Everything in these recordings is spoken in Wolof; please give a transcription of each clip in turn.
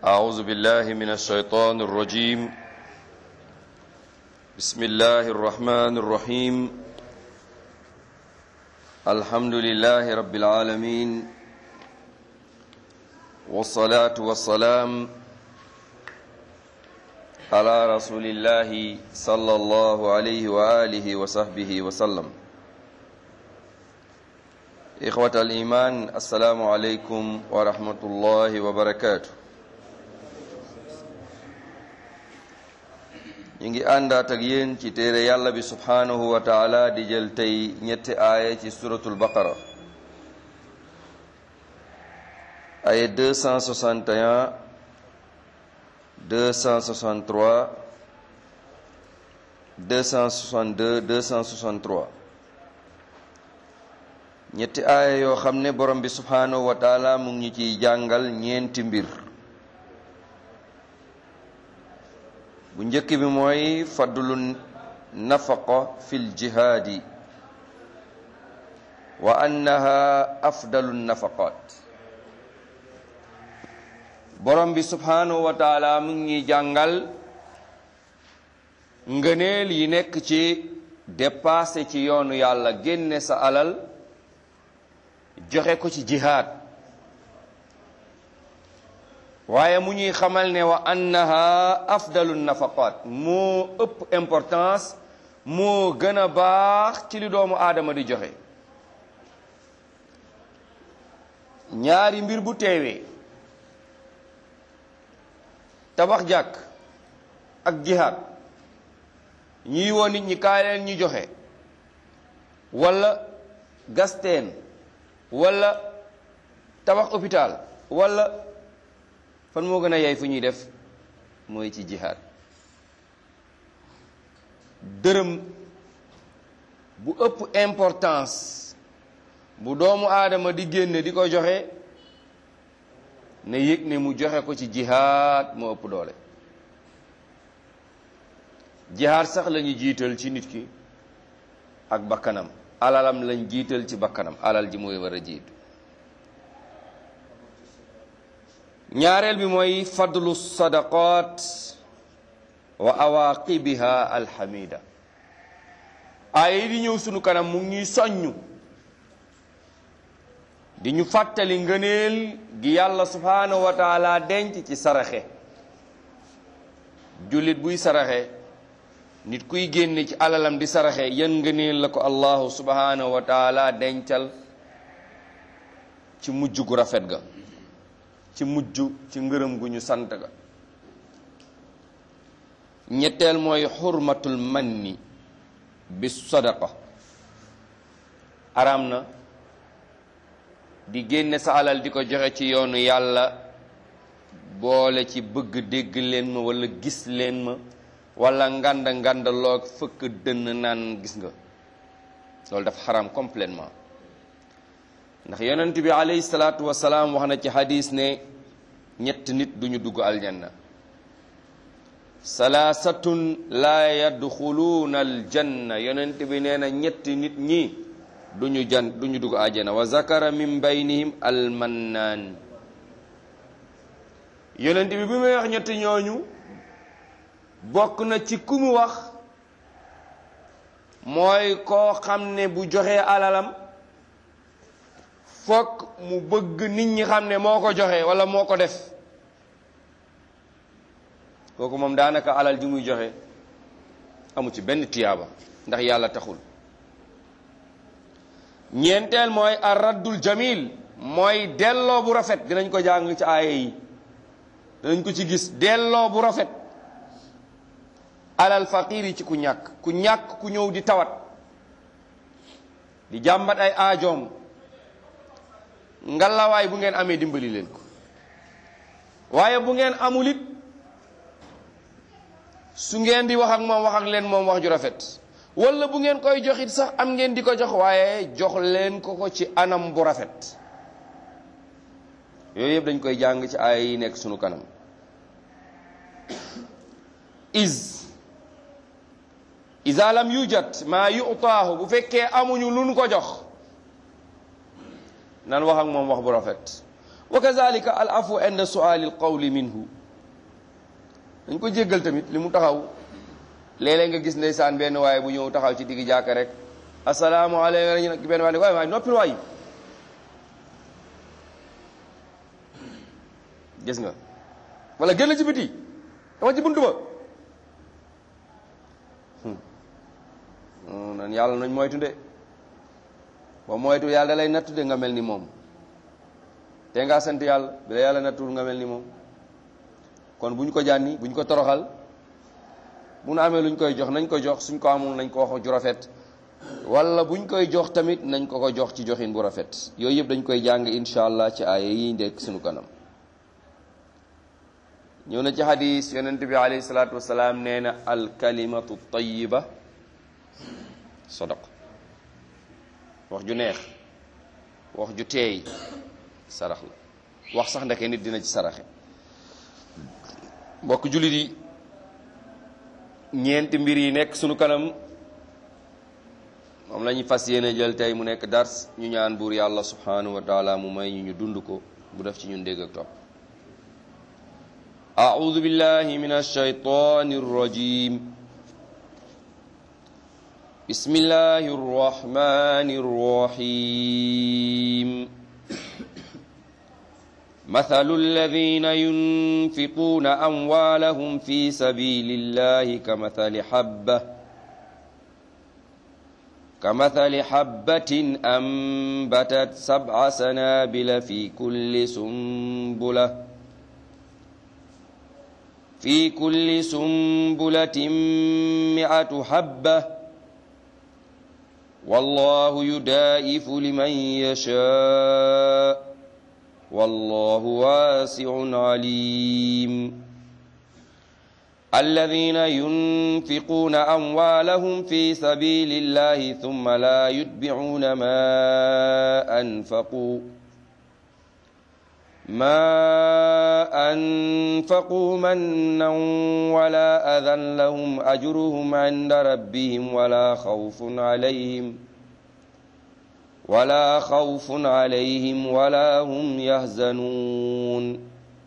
أعوذ بالله من الشيطان الرجيم بسم الله الرحمن الرحيم الحمد لله رب العالمين والصلاة والسلام على رسول الله صلى الله عليه وآله وصحبه وسلم إخوة الإيمان السلام عليكم ورحمة الله وبركاته ñu ngi àndaat ak yéen ci téere yàlla bi subhaanahu wa taala di jël tey ñetti aaya ci suratul baqara aaya 261 263 262 263 ñetti aaya yoo xam ne borom bi subhaanahu wa taala mu ngi ñu ciy jàngal ñeenti mbir bu njëkk bi mooy fadlu nafaqa fil jihaadi wa annaha afdalu nafaqat borom bi subhanahu wa taala mu ngi jàngal ngëneel yi nekk ci dépassé ci yoonu yàlla génne sa alal joxe ko ci jihaad waaye mu ñuy xamal ne wa annaha afdalu nafaqat moo ëpp importance moo gën a baax ci li doomu aadama di joxe ñaari mbir bu teewee tabax jàkk ak jihaad ñuy woo nit ñi kaay leen ñu joxe walla gasteen walla tabax hôpital walla fan moo gën a yay fu ñuy def mooy ci jihaad dërëm bu ëpp importance bu doomu aadama di génne di ko joxe ne yëg ne mu joxe ko ci jihaad moo ëpp doole jihaad sax lañu jiital ci nit ki ak bakkanam alalam lañ jiital ci bakkanam alal ji mooy war a jiitu ñaareel bi mooy fadlu sadaqat wa awaqibiha alhamida ay di ñëw sunu kanam mu ngi soññu di ñu fàttali ngëneel gi yàlla subhanahu wa taala denc ci saraxe jullit buy saraxe nit kuy génne ci alalam di saraxe yan ngëneel la ko allahu subhanahu wa taala dencal ci mujj gu rafet ga ci mujj ci ngërëm gu ñu sant ga ñetteel mooy xurmatul manni bi sadaqa araam na di génne sa alal di ko joxe ci yoonu yàlla boole ci bëgg dégg leen ma wala gis leen ma wala nganda nganda loog fëkk dënn naan gis nga loolu dafa xaraam complètement ndax yonent bi alayhi salaatu wasalaam wax na ci hadis ne ñett nit duñu dugg aljanna salaasatun laa yadxuluuna aljanna yonent bi nee na ñetti nit ñi duñu jan duñu dugg aljanna wa zakara min baynihim almannaan yonent bi bi muy wax ñetti ñooñu bokk na ci ku mu wax mooy koo xam ne bu joxee alalam fokk mu bëgg nit ñi xam ne moo ko joxe wala moo ko def kooku moom daanaka alal ji muy joxe amu ci benn tiyaaba ndax yàlla taxul ñeenteel mooy ar raddul jamil mooy delloo bu rafet dinañ ko jàng ci aaya yi dinañ ko ci gis delloo bu rafet alal faqir yi ci ku ñàkk ku ñàkk ku ñëw di tawat di jàmbat ay aajoom ngalawaay bu ngeen amee dimbali leen ko waaye bu ngeen amul it su ngeen di wax ak moom wax ak leen moom wax ju rafet wala bu ngeen koy joxit sax am ngeen di ko jox waaye jox leen ko ko ci anam bu rafet yooyu yëpp dañ koy jàng ci aaya yi nekk sunu kanam is isa lam yujat maa yutaahu bu fekkee amuñu luñ ko jox nan wax ak moom wax bu rafet wa kazalika al afu inda suali al qawli minhu dañ ko jéggal tamit li mu taxaw léeg-léeg nga gis ndeysaan benn waaye bu ñëw taxaw ci digg jàkka rek asalaamaaleykum ñu nag benn waaye ne waay waay noppil waay gis nga wala génn ci biti dama ci buntu ba nan yàlla nañ moytu de ba moytu yàlla da lay nattu de nga mel ni moom te ngaa sant yàlla bi la yàlla nattul nga mel ni moom kon bu ñu ko jànni bu ñu ko toroxal bu nu amee lu ñu koy jox nañ ko jox suñ ko amul nañ ko wax ju rafet wala bu ñu koy jox tamit nañ ko ko jox ci joxin bu rafet yooyu yëpp dañ koy jàng incha allah ci aaya yi ndekk suñu kanam ñëw na ci hadis yonent bi alayhi salaatu wasalaam nee na alkalimatu tayiba sadaq wax ju neex wax ju teey sarax la wax sax ndeke nit dina ci saraxe mbokk jullit yi ñeenti mbir yi nekk sunu kanam moom la ñu fas yéene jël tey mu nekk dars ñu ñaan buur yàlla subhanahu wa taala mu may ñu ñu dund ko bu def ci ñun dégg ak topp أعوذ بالله من الشيطان الرجيم بسم الله الرحمن الرحيم مثل الذين ينفقون أموالهم في سبيل الله كمثل حبة كمثل حبة أنبتت سبع سنابل في كل سنبلة في كل سنبلة مئة حبة والله يدائف لمن يشاء والله واسع عليم الذين ينفقون أموالهم في سبيل الله ثم لا يتبعون ما أنفقوا ما أنفقوا منا ولا أذى لهم أجرهم عند ربهم ولا خوف عليهم ولا خوف عليهم ولا هم يحزنون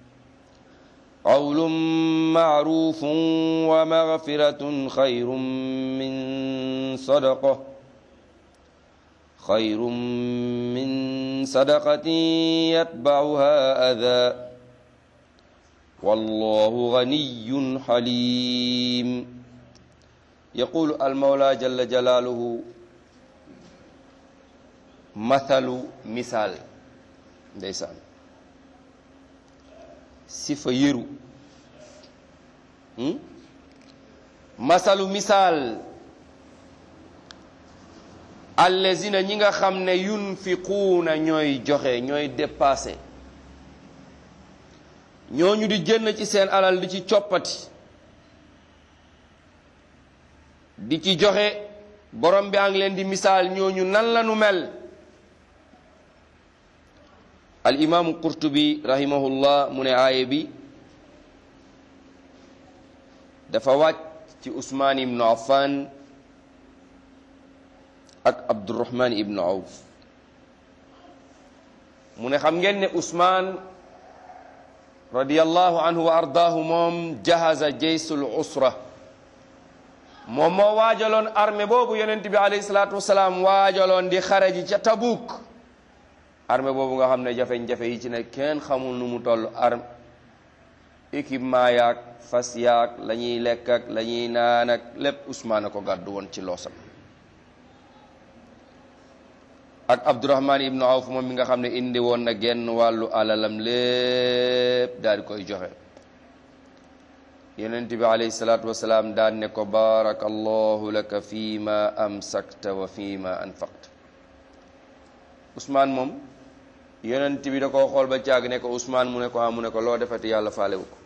قول معروف ومغفرة خير من صدقة خير من صدقة يتبعها أذى والله غني حليم يقول المولى جل جلاله مثل مثال ndeysaan sifa yëru masalu misaal allazina ñi nga xam ne yunfiquuna ñooy joxe ñooy dépassé ñooñu di jënd ci seen alal di ci coppati di ci joxe borom bi a ngi leen di misaal ñooñu nan la nu mel al imaamu qurtubi rahimahullah mu ne aaye bi dafa wàcc ci usmaan ibnu affan ak abdurahman ibnu awf mu ne xam ngeen ne usmaan radiyallahu anhu wa ardaahu moom jahaza jaysul usra moom moo waajaloon armée boobu yonent bi alayhi salaatu wasalaam waajaloon di xaraji ca tabuk armée boobu nga xam ne jafe-jafe yi ci ne kenn xamul nu mu toll arme équipement yaag fas yaag la ñuy lekk ak la ñuy naan ak lépp Ousmane a ko gàddu woon ci loosam ak Abdourahman ibnu Awf moom mi nga xam ne indi woon na genn wàllu alalam lépp daal di koy joxe yonent bi alayhi salaatu wasalaam daan ne ko barakallahu laka fi ma amsakta wa fi ma anfaqta Ousmane moom yonent bi da koo xool ba caag ne ko Ousmane mu ne ko ah mu ne ko loo defati yàlla faalewu ko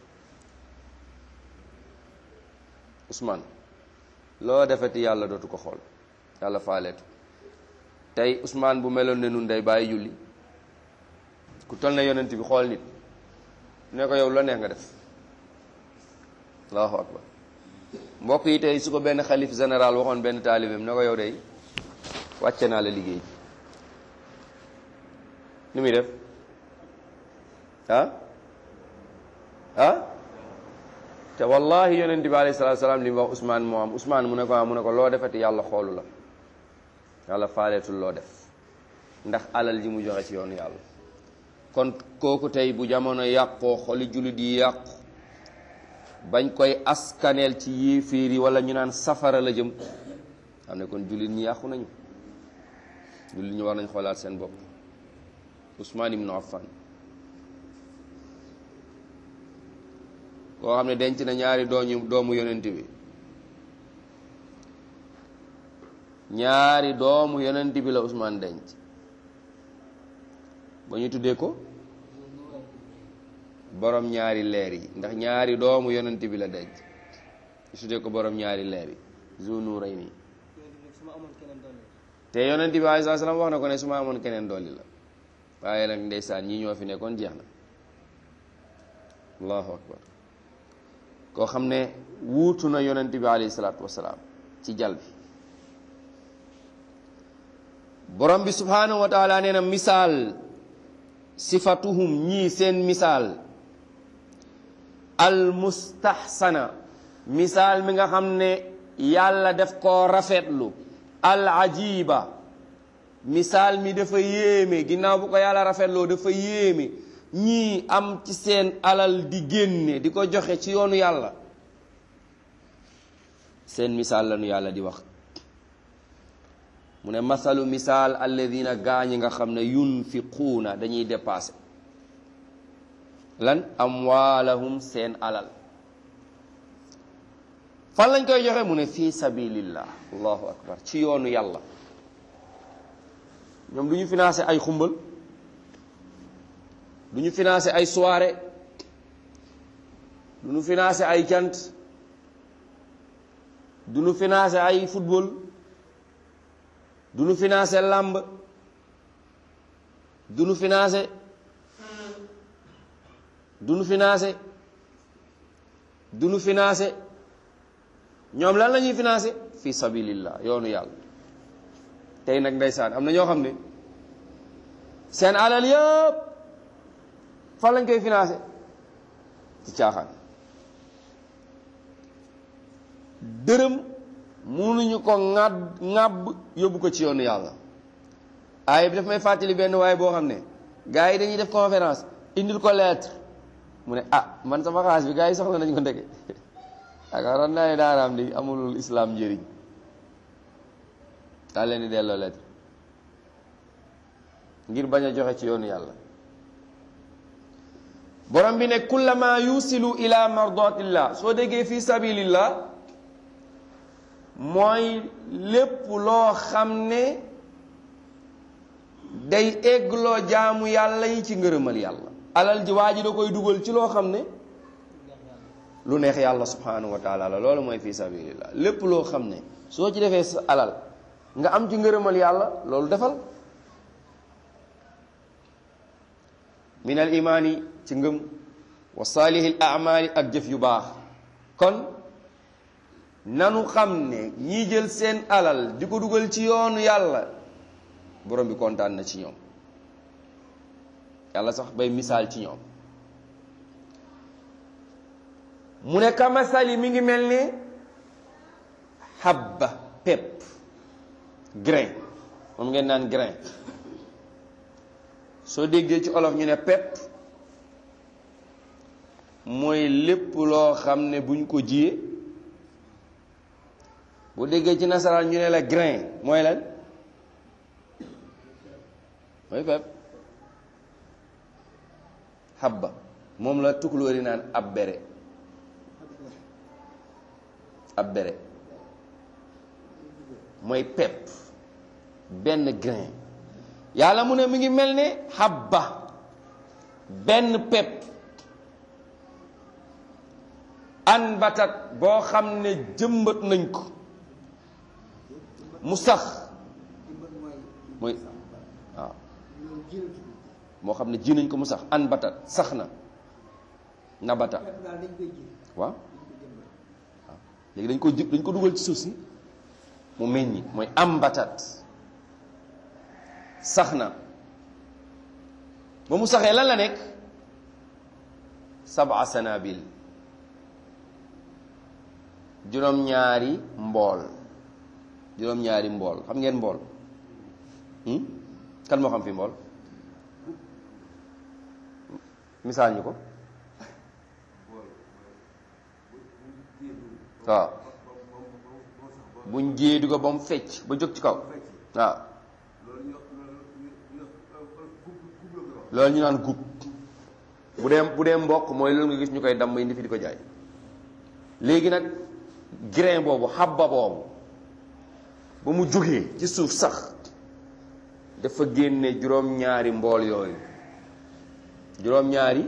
Ousmane loo defati yàlla dootu ko xool yàlla faaleetu tey Ousmane bu meloon ne nun day bàyyi julli ku toll na yonent bi xool nit ne ko yow la neex nga def allahu akbar mbokk yi tey su ko benn xalif général waxoon benn taalibeem ne ko yow day wàcce naa la liggéey nu muy def ah ah te wallahi yonent bi alayhi salaatu salaam li mu wax Ousmane moo am Ousmane mu ne ko mu ne ko loo defati yàlla xoolu la yàlla faaleetul loo def ndax alal ji mu joxe ci yoonu yàlla kon kooku tey bu jamono yàqoo xoli jullit yi yàqu bañ koy askaneel ci yéeféer yi wala ñu naan safara la jëm xam ne kon jullit ñi yàqu nañu jullit ñi war nañ xoolaat seen bopp Ousmane ibnu Affan koo xam ne denc na ñaari dooñu doomu yonent bi ñaari doomu yonent bi la Ousmane denc ba ñu tuddee ko borom ñaari leer yi ndax ñaari doomu yonent bi la denc ñu tuddee ko borom ñaari leer yi Zu Nurayni te yonent bi alayhi salaam wax na ko ne su ma amoon keneen dolli la waaye nag ndeysaan ñi ñoo fi nekkoon jeex na allahu akbar koo xam ne wuutu na yonent bi alayhi salaatu wasalaam ci jal bi borom bi subhanahu wa taala nee na misaal sifatuhum ñii seen misaal al mustahsana misaal mi nga xam ne yàlla def koo rafetlu al ajiba misaal mi dafa yéeme ginnaaw bu ko yàlla rafetloo dafa yéeme ñii am ci seen alal di génne di ko joxe ci yoonu yàlla seen misaal lañu yàlla di wax mu ne masalu misaal alladina gaañi nga xam ne yunfiquuna dañuy dépassé lan amwaalahum seen alal fan lañ koy joxe mu ne fii sabilillah allahu akbar ci yoonu yàlla ñoom du ñu financé ay xumbal du ñu financé ay soirée du ñu financé ay cant du ñu financé ay football du ñu financé làmb du ñu financé du ñu financé du ñu financé ñoom lan la ñuy financé fi sabilillah yoonu yàlla tey nag ndeysaan am na ñoo xam ne seen alal yëpp fan lañ koy financé ci caaxaan dërëm munuñu ko ŋàdd ŋàbb yóbbu ko ci yoonu yàlla aaya bi daf may fàttali benn waaye boo xam ne gars yi dañuy def conférence indil ko lettre mu ne ah man sama xaalis bi gars yi soxla nañ ko ndeke yaakaaroon naa ne daanaam di amulul islam njëriñ daa leen di delloo lettre ngir bañ a joxe ci yoonu yàlla borom bi ne kullama yusilu ila mardatillah soo déggee fi sabilillah mooy lépp loo xam ne day eggloo jaamu yàlla yi ci ngërëmal yàlla alal ji waa ji da koy dugal ci loo xam ne lu neex yàlla subhanahu wa taala la loolu mooy fi sabilillah lépp loo xam ne soo ci defee sa alal nga am ci ngërëmal yàlla loolu defal min al imaani ci ngëm wa saalihil amaali ak jëf yu baax kon nanu xam ne ñii jël seen alal di ko dugal ci yoonu yàlla borom bi kontaan na ci ñoom yàlla sax bay misaal ci ñoom mu ne kamasali mi ngi mel ne habba pepp grain moom ngeen naan grain soo déggee ci olof ñu ne pepp mooy lépp loo xam ne buñ ko jiyee boo déggee ci nasaraan ñu ne la grain mooy lan mooy pepp habba moom la tukulóori naan ab bere ab bere mooy pepp benn grain yàlla mu ne mi ngi mel ne habba benn pepp an batat boo xam ne jëmbat nañ ko mu sax mooy waaw moo xam ne ji nañ ko mu sax an batat sax na nabata waaw waaw léegi dañ ko jëb dañ ko dugal ci suuf si mu meññi mooy am batat sax na ba mu saxee lan la nekk sab'a sanabil juróom-ñaari mbool juróom-ñaari mbool xam ngeen mbool kan moo xam fi mbool misaal ñu ko waaw buñ jéedu ko ba mu fecc ba jóg ci kaw waaw loolu ñu naan gub bu dee bu dee mboq mooy loolu nga gis ñu koy damm indi fi di ko jaay léegi nag grain boobu xabba boobu ba mu jógee ci suuf sax dafa génne juróom-ñaari mbool yooyu juróom-ñaari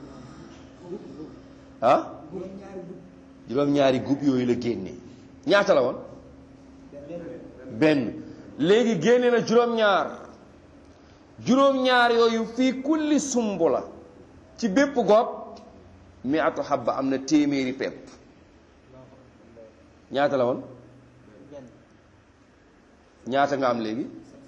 ah juróom-ñaari gub yooyu la génne ñaata la woon benn léegi génne na juróom-ñaar juróom-ñaar yooyu fii kulli sumbula ci bépp gob mi atu xabba am na téeméeri pepp ñaata la woon ñaata nga am léegi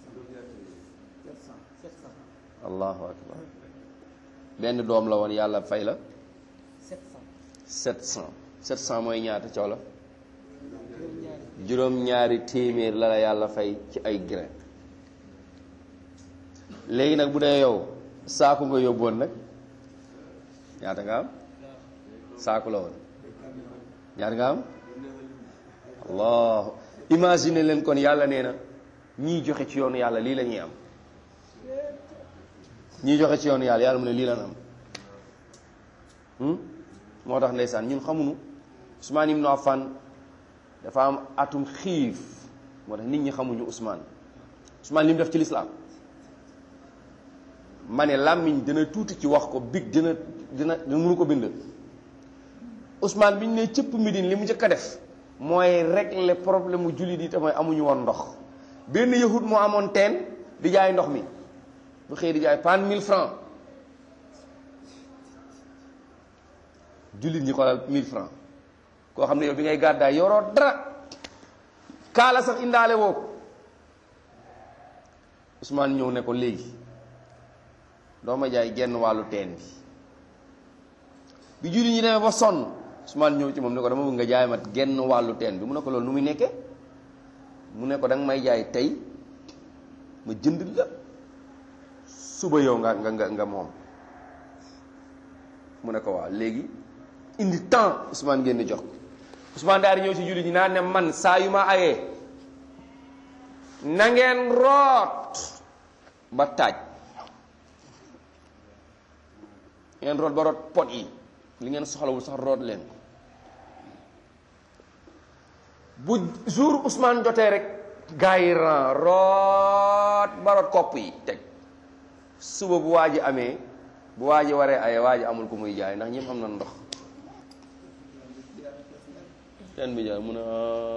allahu akbar benn doom la woon yàlla fay la sept cent sept cent mooy ñaata coow la juróom-ñaari téeméer la la yàlla fay ci ay grain léegi nag bu dee yow saaku nga yóbboon nag ñaata nga am saaku la woon ñaata nga am allah imagine leen kon yàlla nee na ñii joxe ci yoonu yàlla lii la ñuy am ñii joxe ci yoonu yàlla yàlla mu ne lii la am moo tax ndeysaan ñun xamuñu Ousmane Ibn Affan dafa am atum xiif moo tax nit ñi xamuñu Ousmane Ousmane li mu def ci lislaam ma ne làmmiñ dina tuuti ci wax ko big dina dina dina mënu ko bind Ousmane bi ñu ne cëpp Médine li mu njëkk a def mooy régler problème mu jullit yi te mooy amuñu woon ndox benn yahut moo amoon teen di jaay ndox mi bu xëy di jaay pan 1000 francs jullit ñi xoolal 1000 francs koo xam ne yow bi ngay gàddaay yoroo dara kaala sax indaale woo ko Ousmane ñëw ne ko léegi doo ma jaay genn wàllu teen bi bi jullit ñi demee ba sonn Ousmane ñëw ci moom ne ko dama bëgg nga jaay mat genn wàllu teen bi mu ne ko loolu nu muy nekkee mu ne ko danga may jaay tey ma jënd la suba yow nga nga nga nga moom mu ne ko waaw léegi indi temps Ousmane ngeen di jox ko Ousmane daal di ñëw ci jullit ñi naan ne man saa yu ma ayee na ngeen root ba taaj ngeen root ba root pot yi li ngeen soxlawul sax root leen ko bu jour Ousmane jotee rek gars yi ran root ba root kopp yi teg suba bu waa ji amee bu waa ji waree aye waa ji amul ko muy jaay ndax ñëpp am na ndox ten bi jaay mu ne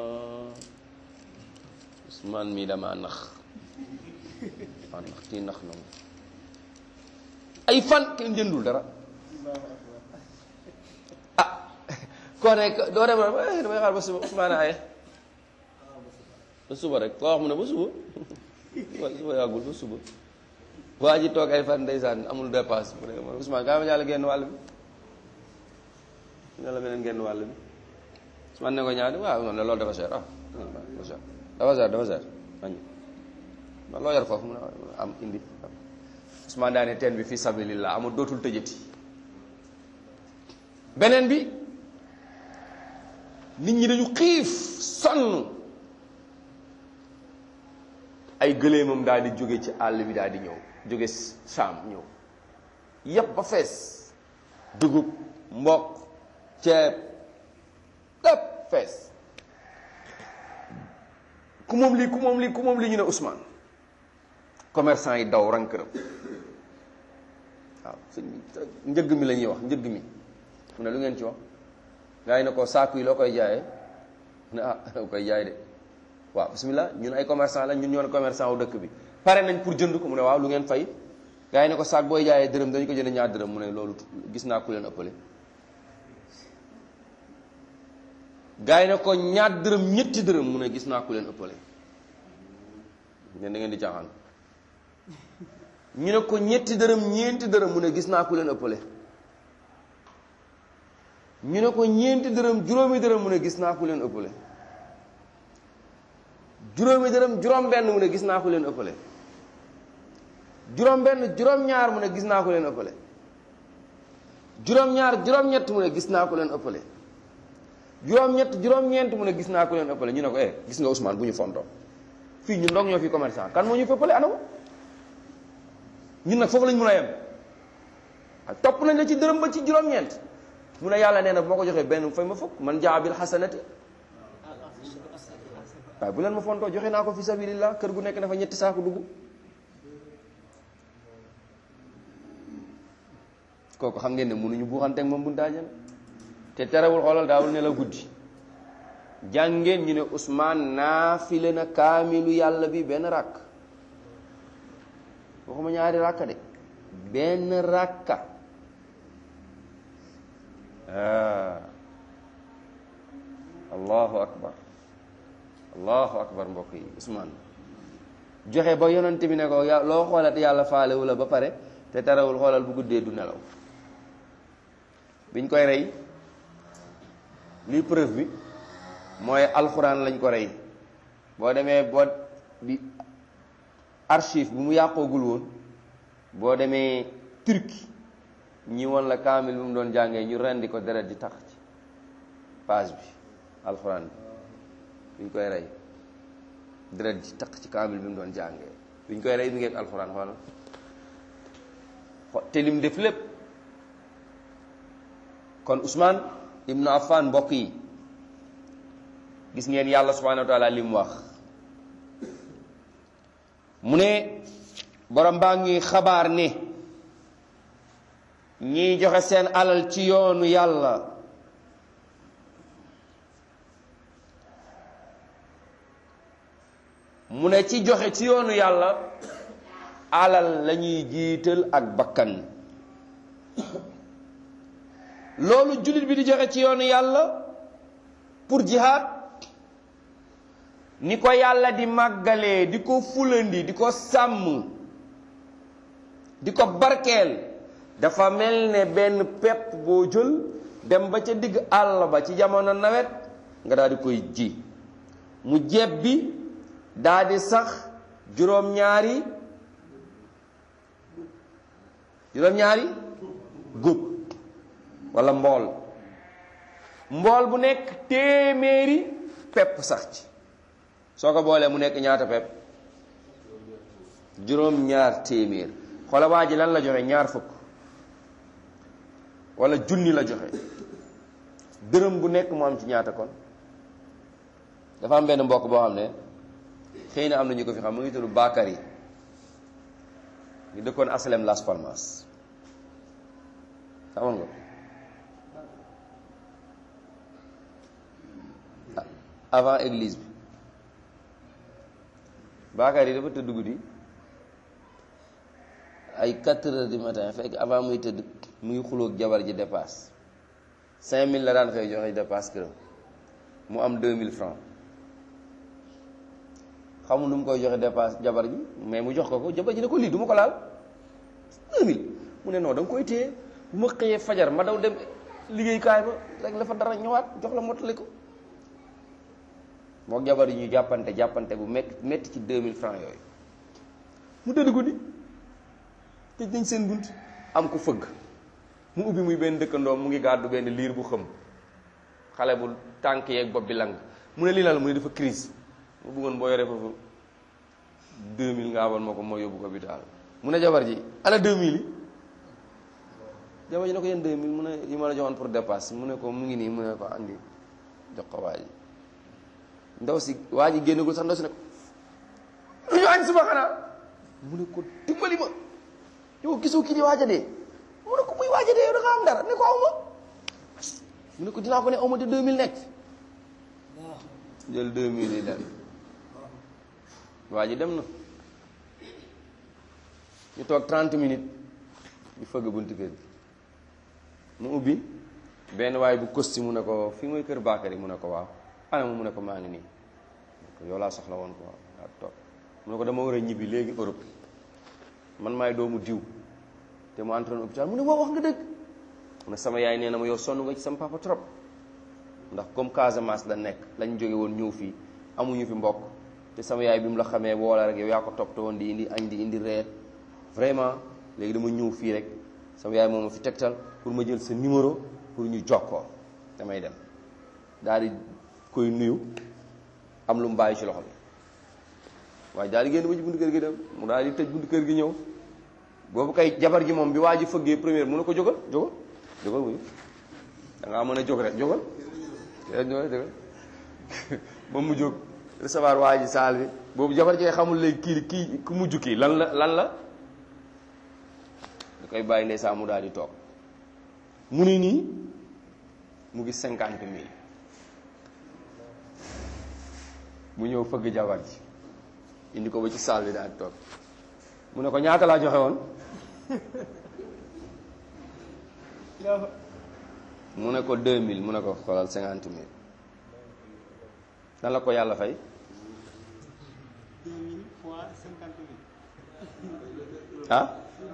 Ousmane mii dama nax waa nax kii nax na ay fan kenn jëndul dara ah koo nekk doo dem rek damay xaar ba suba Ousmane aye ba suba rek koo wax mu ne ba suba ba suba yàggul ba suba waa ji toog ay fan ndeysaan amul dépasse mu ne ma Ousmane kaa ma ñaala genn wàll bi ne la beneen genn wàll bi Ousmane ne ko ñaari waaw non loolu dafa cher ah dafa cher dafa cher añu man loo yor foofu mu ne am indi Ousmane daane teen bi fii sabilillah amul dootul tëjati beneen bi nit ñi dañu xiif sonn ay gëléemam daal di jóge ci àll bi daal di ñëw jóge Saam ñëw yépp ba fees dugub mboq ceeb lépp fees ku moom lii ku moom lii ku moom lii ñu ne Ousmane commerçant yi daw rang këram waaw sëñ bi njëgg mi la ñuy wax njëgg mi mu ne lu ngeen ci wax gaa yi ne ko saaku yi loo koy jaayee mu ne ah koy jaay de waaw bismillah ñun ay commerçant la ñun ñoo commerçant wu dëkk bi pare nañ pour jënd ko mu ne waaw lu ngeen fay gaa yi ne ko saak booy jaayee dërëm dañu ko jënd ñaar dërëm mu ne loolu gis naa ku leen ëppale gaa yi ne ko ñaar dërëm ñetti dërëm mu ne gis naa ku leen ëppale ngeen da ngeen di caaxaan ñu ne ko ñetti dërëm ñeenti dërëm mu ne gis naa ku leen ëppale ñu ne ko ñeenti dërëm juróomi dërëm mu ne gis naa ku leen ëppale juróomi dërëm juróom benn mu ne gis naa ku leen ëppale juróom benn juróom ñaar mu ne gis naa ku leen ëppale juróom ñaar juróom ñett mu ne gis naa ku leen ëppale juróom ñett juróom ñeent mu ne gis naa ku leen ëppale ñu ne ko eh gis nga Ousmane bu ñu fontoo fii ñun dong ñoo fi commerçant kan moo ñu fëppale anamu ñun nag foofu lañ mun a yem topp nañ la ci dërëm ba ci juróom-ñeent mu ne yàlla nee na bu ma ko joxee benn fay ma fukk man jaa bil xasanati waaye bu leen ma fontoo joxe naa ko fi sabilillah kër gu nekk dafa ñetti saako dugg kooku xam ngeen ne mënuñu buuxanteeg moom bu daajal te terewul xoolal daawul ne la guddi jàngeen ñu ne Ousmane naafile na kaamilu yàlla bi benn ràkk waxuma ñaari ràkka de benn ràkka allahu akbar allahu akbar mbokk yi Ousmane joxe ba yonante bi ne ko ya loo xoolat yàlla faalewu la ba pare te terewul xoolal bu guddee du nelaw biñ koy rey lii preuve bi mooy alxuraan lañ ko rey boo demee boo bi archive bu mu yàqoogul woon boo demee Turquie ñi woon la kaamil bu mu doon jàngee ñu rendi ko deret di tax ci page bi alxuraan bi biñ koy rey deret di tax ci kaamil bi mu doon jàngee biñ koy rey mi ngi ak alxuraan xoolal te lim def lépp kon Ousmane ibnu Affan mbokk yi gis ngeen yàlla subhanahu wa taala li mu wax mu ne borom baa ngi xabaar ne ñiy joxe seen alal ci yoonu yàlla mu ne ci joxe ci yoonu yàlla alal lañuy jiital ak bakkan loolu jullit bi di joxe ci yoonu yàlla pour jihaad ni ko yàlla di màggalee di ko fulandi di ko sàmm di ko barkeel dafa mel ne benn pepp boo jël dem ba ca digg àll ba ci jamono nawet nga daal di koy ji mu jeb bi daal di sax juróom-ñaari juróom-ñaari góob walla mbool mbool bu nekk téeméeri pepp sax ci soo ko boolee mu nekk ñaata pepp juróom-ñaar téeméer xoola waa ji lan la joxe ñaar fukk walla junni la joxe dërëm bu nekk mu am ci ñaata kon dafa am benn mbokk boo xam ne xëy na am na ñu ko fi xam mu ngi tudd Bakary ñu dëkkoon Asalem Las Palmas xamoon nga avant église bi Bakary dafa tëdd guddi ay 4 heures du matin fekk avant muy tëdd mu ngi xulóog jabar ji dépasse 5000 la daan xëy joxe dépasse këram mu am 2000 francs xamul nu mu koy joxe dépasse jabar ji mais mu jox ko ko jabar ji ne ko lii du ma ko laal 2000 mu ne non da nga koy téye bu ma xëyee fajar ma daw dem liggéeykaay ba rek la fa dara ñëwaat jox la mottali ko moo jabar yi ñu jàppante jàppante bu métti métti ci 2000 francs yooyu mu tëdd guddi tëj nañ seen bunt am ko fëgg mu ubbi muy benn dëkkandoo mu ngi gàddu benn liir bu xëm xale bu tànk yeeg bopp bi lang mu ne lii la mu ne dafa crise mu bëggoon boo yoree foofu 2000 nga abal ma ko moo yóbbu ko hôpital mu ne jabar ji ana 2000 yi jabar ji ne ko yéen 2000 mu ne yi ma la joxoon pour dépasse mu ne ko mu ngi nii mu ne ko andi jox ko waa ji ndaw si waa ji génnagul sax ndaw si ne ko lu ñu añ suba xanaa mu ne ko dimbali ma yow gisoo kii di waaja dee mu ne ko muy waaja dee yow da nga am dara ne ko aw ma mu ne ko dinaa ko ne aw ma te 2000 nekk jël 2000 yi dem waa ji dem na ñu toog 30 minutes ñu fëgg buntu kër gi mu ubbi benn waay bu costume mu ne ko fii mooy kër Bakary mu ne ko waaw ana mu ne ko maa ngi nii yow laa soxla woon ko waaw toog mu ne ko dama war a ñibbi léegi Europe man maay doomu diw te mu entraîné hôpital mu ne waaw wax nga dëgg mu ne sama yaay nee na ma yow sonn nga ci sama papa trop ndax comme Casamance la nekk lañ jóge woon ñëw fii amuñu fi mbokk te sama yaay bi mu la xamee woola rek yow yaa ko toppatoo woon di indi añ di indi reer vraiment léegi dama ñëw fii rek sama yaay moom ma fi tegtal pour ma jël sa numéro pour ñu jokkoo damay dem daal di koy nuyu am lu mu bàyyi ci loxo bi waaye daal di génn ba ci buntu kër gi dem mu daal di tëj buntu kër gi ñëw boobu kay jabar ji moom bi waa ji fëggee première mu ne ko jógal jógal jógal wuyu da ngaa mën a jóg rek jógal jógal jógal moom mu jóg recevoir waa ji saal bi boobu jabar ji xamul léegi kii kii ku mujj kii lan la lan la da koy bàyyi ndeysaan mu daal di toog mu ni nii mu ngi cinquante mille mu ñëw fëgg jabar ji indi ko ba ci saal bi daal di toog mu ne ko ñaata laa joxe woon mu ne ko deux mille mu ne ko xoolal cinquante mille nan la ko yàlla fay deux mille fois cinquante mille. ah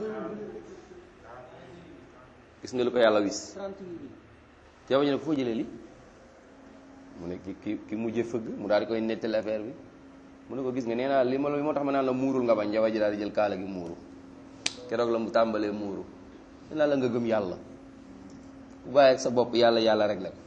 gis nga lu ko yàlla wis trente mille. jabar ji ne ko foo jëlee li mu ne ki ki ki mujjee fëgg mu daal di koy nettali affaire bi mu ne ko gis nga nee naa li ma la moo tax ma naan la muurul nga bañ jabar ji daal di jël kaala gi muuru keroog la mu tàmbalee muuru nee naa la nga gëm yàlla bu bàyyi ak sa bopp yàlla yàlla rek la ko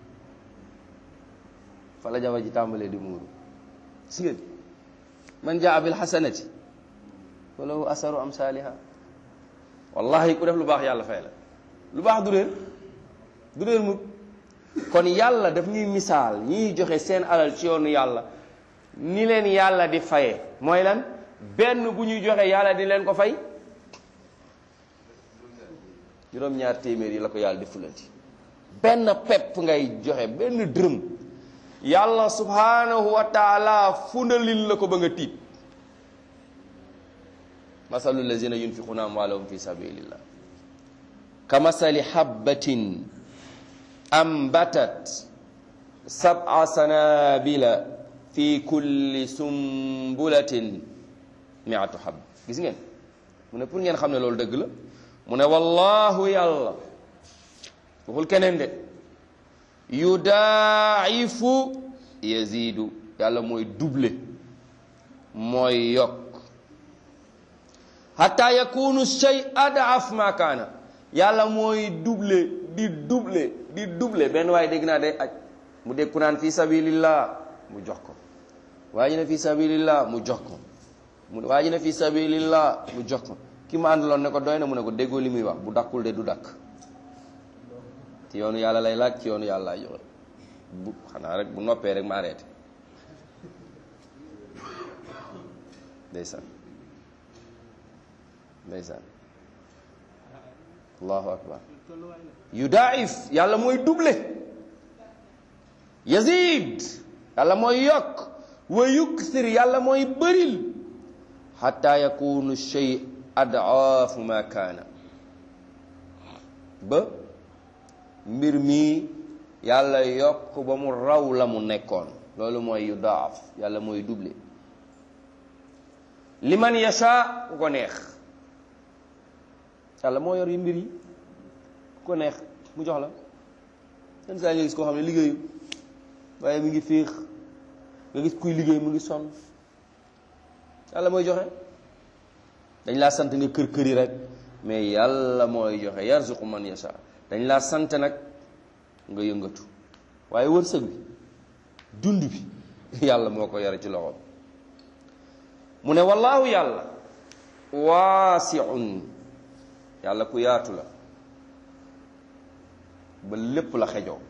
fa la jabar ji tàmbalee di muuru si ngeen man jaa bil xasanati falahu asaru amsaaliha wallahi ku def lu baax yàlla fay la lu baax du réer du réer mukk kon yàlla daf ñuy misaal ñiy joxe seen alal ci yoonu yàlla ni leen yàlla di faye mooy lan benn bu ñuy joxe yàlla di leen ko fay juróom-ñaar téeméer yi la ko yàlla di fulanti benn pepp ngay joxe benn dërëm yàlla subhanahu wa taala fundalil la ko ba nga tiit masalu lazina yunfiquna amwalahum fi sabilillah kamasali habbatin ambatat sab'a sanabila fi kulli sumbulatin mi'atu hab gis ngeen mu ne pour ngeen xam ne loolu dëgg la mu ne wallahu yàlla waxul keneen de yudaa'ifu yazidu yàlla mooy double mooy yokk hatta yakunu shay adaaf ma kaana yàlla mooy double di double di double benn waaye dégg naa day aj mu dégg ku naan fi sabilillah mu jox ko waa ji ne fi sabilillah mu jox ko mu waa ji ne fi sabilillah mu jox ko ki ma àndaloon ne ko doy na mu ne ko déggoo li muy wax bu dakkul de du dakk ci yoonu yàlla lay laaj ci yoonu yàlla lay joxe bu xanaa rek bu noppee rek ma arrêté ndeysaan ndeysaan allahu akbar tolluwaay la. yudaif yàlla mooy double yazid yàlla mooy yokk wa yuksir yàlla mooy bëril xatta yakunu shay adaafu ma kaana ba mbir mi yàlla yokk ba mu raw la mu nekkoon loolu mooy yudaaf yàlla mooy double liman yasha ku ko neex yàlla moo yor yi mbir yi ku ko neex mu jox la yenn saa yi nga gis koo xam ne liggéeyu waaye mi ngi féex nga gis kuy liggéey mu ngi sonn yàlla mooy joxe dañ laa sant nga kër kër yi rek mais yàlla mooy joxe yarzuqu man yasha dañ laa sant nag nga yëngatu waaye wërsëg bi dund bi yàlla moo ko yore ci loxoom mu ne wallaahu yàlla waasiun yàlla ku yaatu la ba lépp la xejoo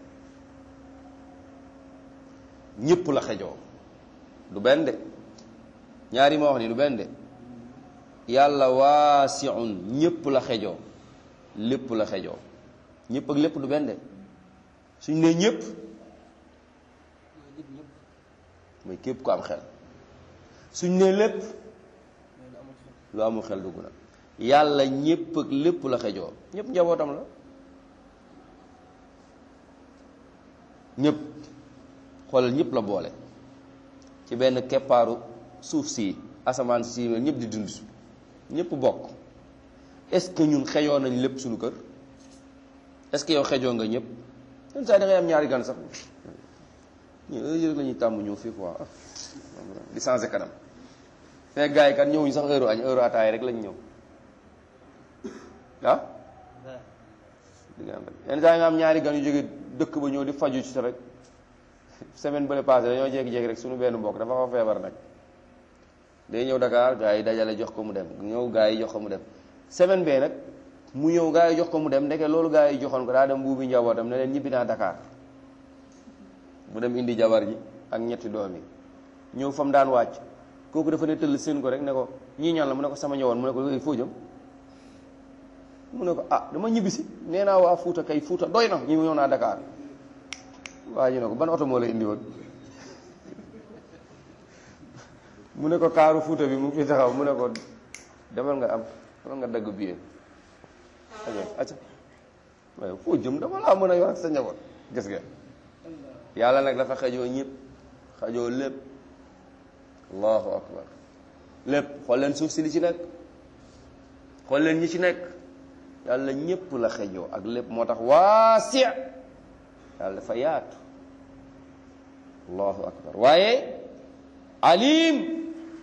ñépp la xejoo du benn de ñaari ma wax ni du benn de yàlla waasiun ñépp la xejoo lépp la xejoo ñépp ak lépp du benn de suñ nee ñépp mooy nit ñëpp. mooy képp ku am xel suñ nee lépp mooy lu amul xel. lu amul xel dugg na yàlla ñépp ak lépp la xejoo ñépp njabootam la ñépp xoolal ñépp la boole ci benn keppaaru suuf si asamaan si ñépp di dund ñépp bokk est-ce que ñun xejoo nañ lépp suñu kër est-ce que yow xejoo nga ñëpp yenn saa yi da ngay am ñaari gan sax ñu heure yi rek la ñuy tàmm ñëw fii quoi di changé kanam fekk gars yi kat ñëwuñu sax heure añ heure ataay rek lañ ñëw ah di nga am rek yenn saa yi nga am ñaari gan yu jóge dëkk ba ñëw di faju ci rek semaine bële passé dañoo jékki-jékki rek suñu benn mbokk dafa fa feebar nag day ñëw Dakar gars yi dajale jox ko mu dem ñëw gars yi jox ko mu dem semaine bee nag mu ñëw gars yi jox ko mu dem ndeke loolu gars yi joxoon ko daa dem buubi njabootam ne leen ñibbi naa Dakar mu dem indi jabar ji ak ñetti doom yi ñëw fa mu daan wàcc kooku dafa ne tëll seen ko rek ne ko ñii ñaan la mu ne ko sama ñëwoon mu ne ko léegi foo jëm mu ne ko ah dama ñibbisi nee naa waa Fuuta kay Fuuta doy na ñu ñëw naa Dakar waa ji ne ko ban oto moo la indi woon mu ne ko kaaru Fuuta bi mu ngi fi taxaw mu ne ko demal nga am demal nga dagg billet aja aca waaye foo jëm dama laa mën a yor ak sa njaboot gis nga yàlla nag dafa xajoo ñëpp xajoo lépp allahu akbar lépp xool leen suuf si li ci nekk xool leen ñi ci nekk yàlla ñëpp la xejoo ak lépp moo tax waasi yàlla dafa yaatu allahu akbar waaye alim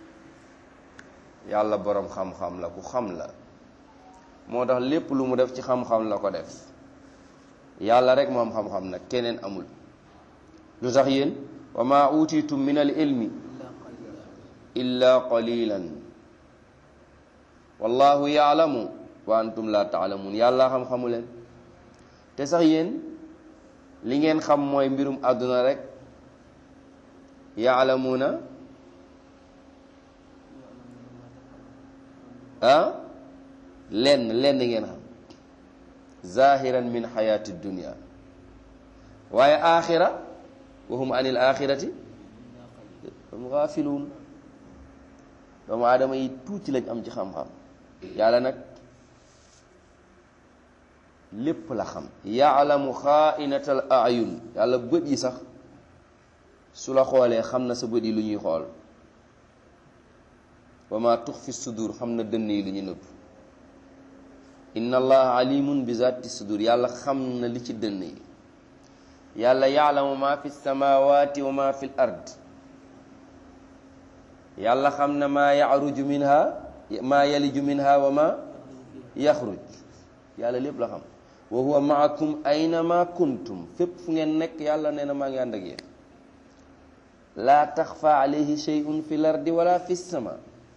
yàlla boroom xam-xam la ku xam la moo tax lépp lu mu def ci xam-xam la ko def yàlla rek moom xam-xam nag keneen amul lu tax yéen wa ma utitum min al ilmi illa qalilan wallahu yaalamu wa antum la taalamun yàlla xam-xamu leen te sax yéen li ngeen xam mooy mbirum àdduna rek yaalamuuna ah lenn lenn ngeen xam zahiran min xayaati dunia waaye axira wa hum anil axirati hum gaafiluun doomu aadama yi tuuti lañ am ci xam-xam yàlla nag lépp la xam yaalamu xaainatal ayun yàlla bët yi sax su la xoolee xam na sa bët yi lu ñuy xool wa ma tux fi sudur xam na dënn yi lu ñu nëbb inna allaha alimun bi zati sudur yàlla xam na li ci dënn yi yàlla yaalamu ma fi samawati wa ma fi l ard yàlla xam na maa yaruju minha maa yaliju minha wa ma yaxruj yàlla lépp la xam wa huwa maakum aynama kuntum fépp fu ngeen nekk yàlla nee na maa ngi ànd ak yéen laa taxfa alayhi shay'un fi l ardi wala fi sama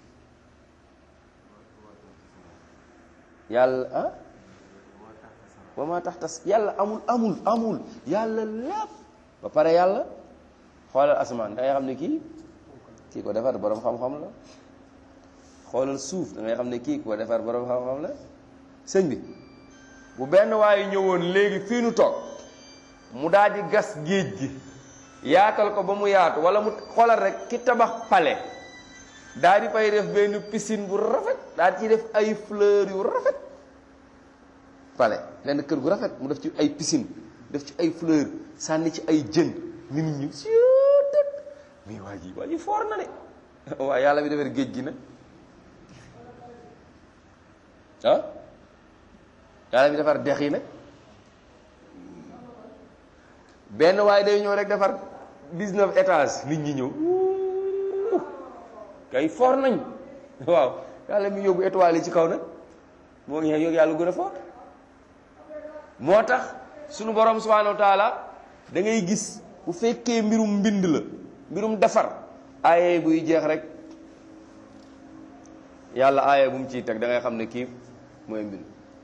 yàlla ah wa ma taxtas yàlla amul amul amul yàlla lépp ba pare yàlla xoolal asamaan da ngay xam ne kii kii ko defar borom xam-xam la xoolal suuf da ngay xam ne kii ko defar borom xam-xam la sëñ bi bu benn waaye ñëwoon léegi fii nu toog mu daal di gas géej gi yaatal ko ba mu yaatu wala mu xoolal rek ki tabax pale daal di fay def benn piscine bu rafet daal di ci def ay fleurs yu rafet pale benn kër gu rafet mu def ci ay piscine def ci ay fleurs sànni ci ay jën nit ñi siutat mais waa ji waa ji foor na de waaye yàlla bi defar géej gi nag ah yàlla bi defar dex yi nag benn waaye day ñëw rek defar 19 étages nit ñi ñëw kay foor nañ waaw yàlla mi yóbbu étoile yi ci kaw nag moo ngi yóbbu yàlla gën a foor moo tax sunu borom subhanahu wa taala da ngay gis bu fekkee mbirum mbind la mbirum defar aaye buy jeex rek yàlla aaye bu mu ciy teg da ngay xam ne kii mooy mbind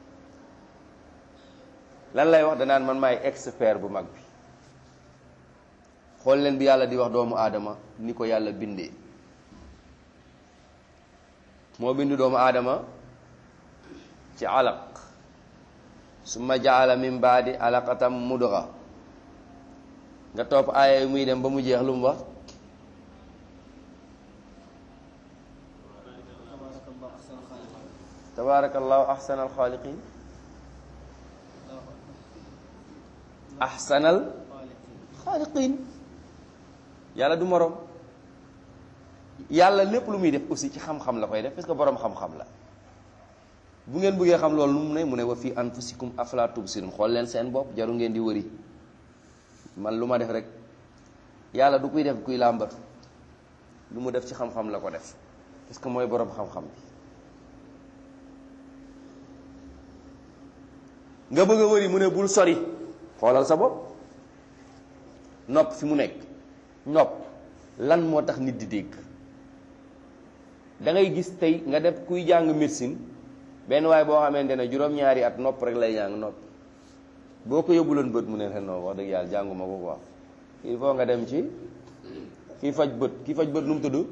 lan lay wax danaan man maay expert bu mag bi xool leen bi yàlla di wax doomu aadama ni ko yàlla bindee moo bind doomu aadama ci alaq summa jaala min baadi alaqatam mudga nga topp aaya yi muy dem ba mu jeex lu mu wax tabaarakallahu ahsanal xaaliqin ahsanal xaaliqin yàlla du moroom yàlla lépp lu muy def aussi ci xam-xam la koy def parce que boroom xam-xam la bu ngeen bëggee xam loolu lu mu ne mu ne wa fii anfusikum afala tubsirun xool leen seen bopp jaru ngeen di wëri man lu ma def rek yàlla du kuy def kuy làmbatu lu mu def ci xam-xam la ko def parce que mooy boroom xam-xam bi nga bëgg a wëri mu ne bul sori xoolal sa bopp nopp fi mu nekk nopp lan moo tax nit di dégg da ngay gis tey nga def kuy jàng médecine benn waay boo xamante ne juróom-ñaari at nopp rek lay jàng nopp boo ko yóbbuloon bët mu ne ren non wax dëgg yàlla jànguma ko quoi il faut nga dem ci kii faj bët kii faj bët nu mu tudd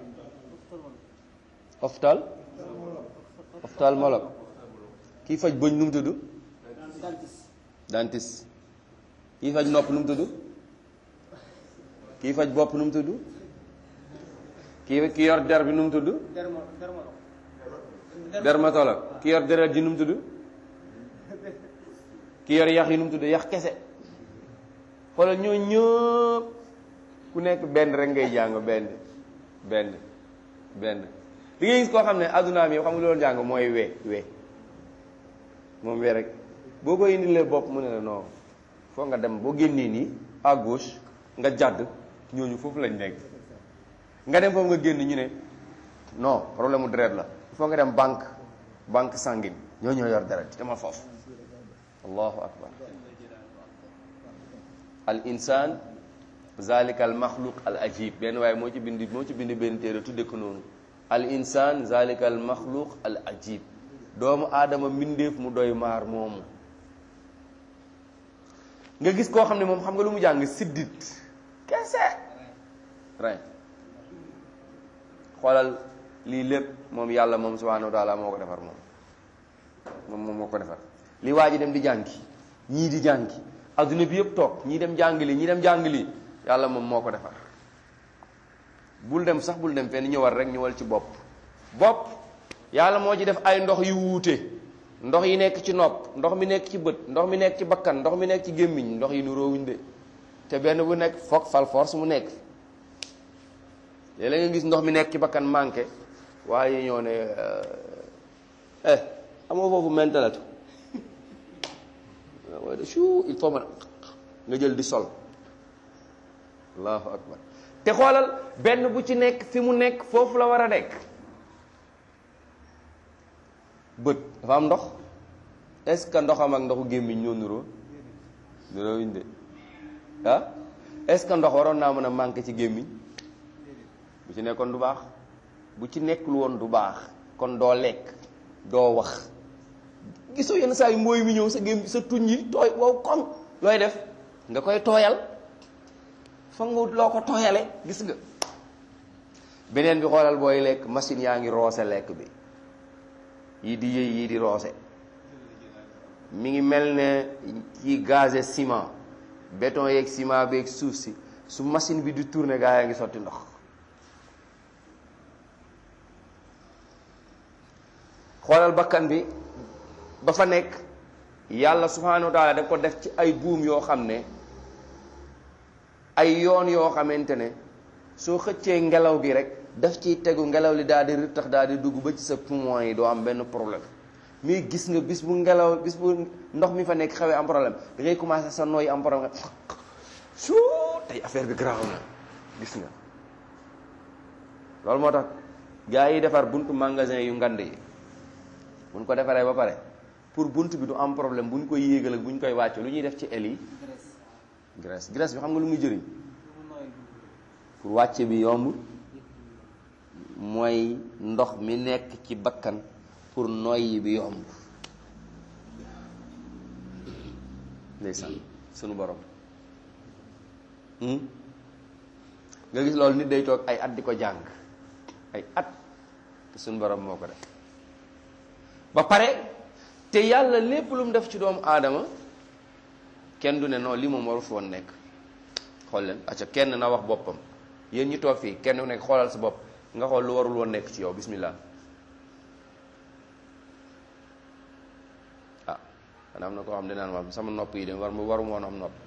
oftal ophtalmologue kii faj bëñ nu mu tudd dentiste kii faj nopp nu mu tudd kii faj bopp nu mu tudd kii ki yor der bi nu mu tudd dermo dermolo dermatologue ki yor deret ji nu mu tudd ki yor yax yi nu mu tudd yax kese xoolal ñoo ñëpp ku nekk benn rek ngay jàng benn benn benn li ngay gis koo xam ne addunaam yi xam nga loolu jàng mooy we we moom we rek boo ko indilee bopp mu ne la non foo nga dem boo génnee nii à gauche nga jàdd ñooñu foofu lañ nekk nga dem foofu nga génn ñu ne non problème mu deret la il faut nga dem banque banque sanguine ñoo ñoo yor deret dama foofu allahu akbar al insan zalika al maxluq al ajib benn waaye moo ci bind moo ci bind benn téere tudde ko noonu al insan zalika al maxluq al ajib doomu aadama mbindeef mu doy maar moomu nga gis koo xam ne moom xam nga lu mu jàng siddit kese ren xoolal lii lépp moom yàlla moom subhanahu wa taala moo ko defar moom moom moom moo ko defar li waa ji dem di jàngi ñii di jàngi adduna bi yëpp toog ñii dem jàng li ñii dem jàng li yàlla moom moo ko defar bul dem sax bul dem fenn ñëwal rek ñëwal ci bopp bopp yàlla moo ci def ay ndox yu wuute ndox yi nekk ci nopp ndox mi nekk ci bët ndox mi nekk ci bakkan ndox mi nekk ci gémmiñ ndox yi nu roowuñ de te benn bu nekk foog fal force mu nekk léeg-léeg nga gis ndox mi nekk ci bakkan manqué waaye ñoo ne eh amoo foofu mentalatu waaye de chou il faut ma nga jël di sol allahu akbar te xoolal benn bu ci nekk fi mu nekk foofu la war a nekk bët dafa am ndox est-ce que ndoxam ak ndoxu gémmiñ ñoo nuroo nuroo wuñ de ah est-ce que ndox waroon naa mën a manqué ci gémmiñ bu ci nekkoon du baax bu ci nekkul woon du baax kon doo lekk doo wax gisoo yenn saa yu mbooy mi ñëw sa gém sa tuñ yi tooy wow koŋ looy def nga koy tooyal foog nga wut loo ko tooyale gis nga beneen bi xoolal booy lekk machine yaa ngi roose lekk bi yii di yëy yii di roose mi ngi mel ne ci gazé ciment béton yeeg ciment beeg suuf si su machine bi di tourner gaa yaa ngi sotti ndox xoolal bakkan bi ba fa nekk yàlla subhanahu wa taala daf ko def ci ay buum yoo xam ne ay yoon yoo xamante ne soo xëccee ngelaw gi rek daf ciy tegu ngelaw li daal di tax daal di dugg ba ci sa poumon yi doo am benn problème mais gis nga bis bu ngelaw bis bu ndox mi fa nekk xawee am problème da ngay commencé sa nooy am problème nga su tey affaire bi garaaw na gis nga loolu moo tax gars yi defar buntu magasin yu ngand yi buñ ko defaree ba pare pour bunt bi du am problème bu ñu koy yéegal ak bu ñu koy wàcce lu ñuy def ci el yi graisse graisse bi xam nga lu muy jëriñ pour wàcce bi yomb mooy ndox mi nekk ci bakkan pour noyyi bi yomb ndeysaan sunu borom nga gis loolu nit day toog ay at di ko jàng ay at te sunu borom moo ko def ba pare te yàlla lépp lu mu def ci doomu aadama kenn du ne non lii moom waru fi woon nekk xool leen acca kenn na wax boppam yéen ñi toog fii kenn ku nekk xoolal sa bopp nga xool lu warul woon nekk ci yow bismillah ah xanaa am na koo xam ne naan ma sama nopp yi de war waru moon am nopp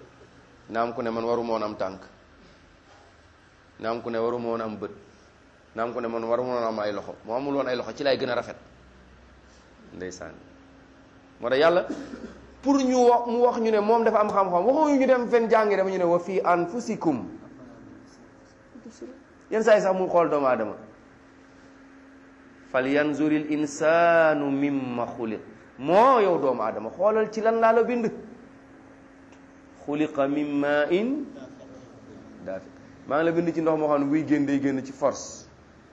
na am ku ne man waru moon am tànk na am ku ne waru moon am bët naam ko ne man war mënoon am ay loxo moo amul woon ay loxo ci lay gën a rafet ndeysaan moo tax yàlla pour ñu wax mu wax ñu ne moom dafa am xam-xam waxuñu ñu dem fen jàngi dama ñu ne wa fii anfusikum yenn saa yi sax mu xool doomu aadama fal yanzuril insanu mimma xuliq moo yow doomu aadama xoolal ci lan laa la bind xuliqa min ma in daafi maa ngi la bind ci ndox moo xam ne buy génn day génn ci force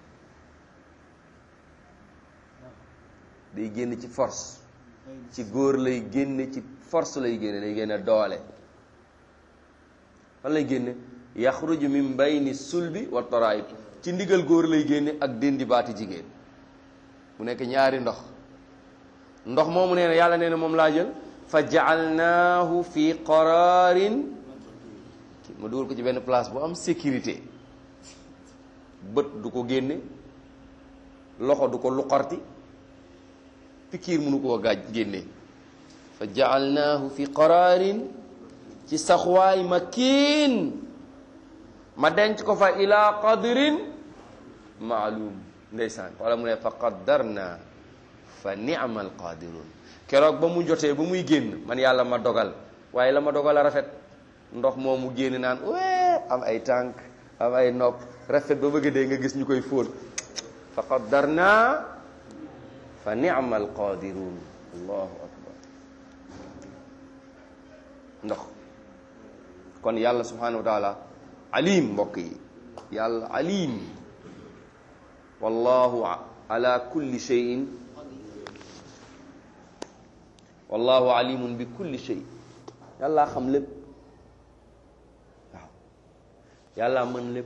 day génn ci force ci góor lay génne ci force lay génne day génne doole fan lay génne yaxruju min bayni sulbi wa taraib ci ndigal góor lay génne ak déndi baati jigéen mu nekk ñaari ndox ndox moomu nee na yàlla nee na moom laa jël fa jaalnaahu fi qararin ma dugal ko ci benn place bu am sécurité bët du ko génne loxo du ko luqarti pikiir mënu koo gaaj génne fa jaalnaahu fi qararin ci saxwaay makiin ma denc ko fa ila qadrin maalum ndeysaan wala mu ne fa qaddarna fa ni'mal qadirun keroog ba mu jotee ba muy génn man yàlla ma dogal waaye la ma dogal a rafet ndox moom mu génn naan wee am ay tànk am ay nopp rafet ba bëgg dee nga gis ñu koy fóon fa qaddarna fa ni'mal qadirun allahu akbar ndox kon yàlla subhanahu wa taala alim mbokk yi yàlla alim wallahu ala kulli shay'in wallahu alimun bi kulli shay yàlla xam lépp waaw yàlla mën lépp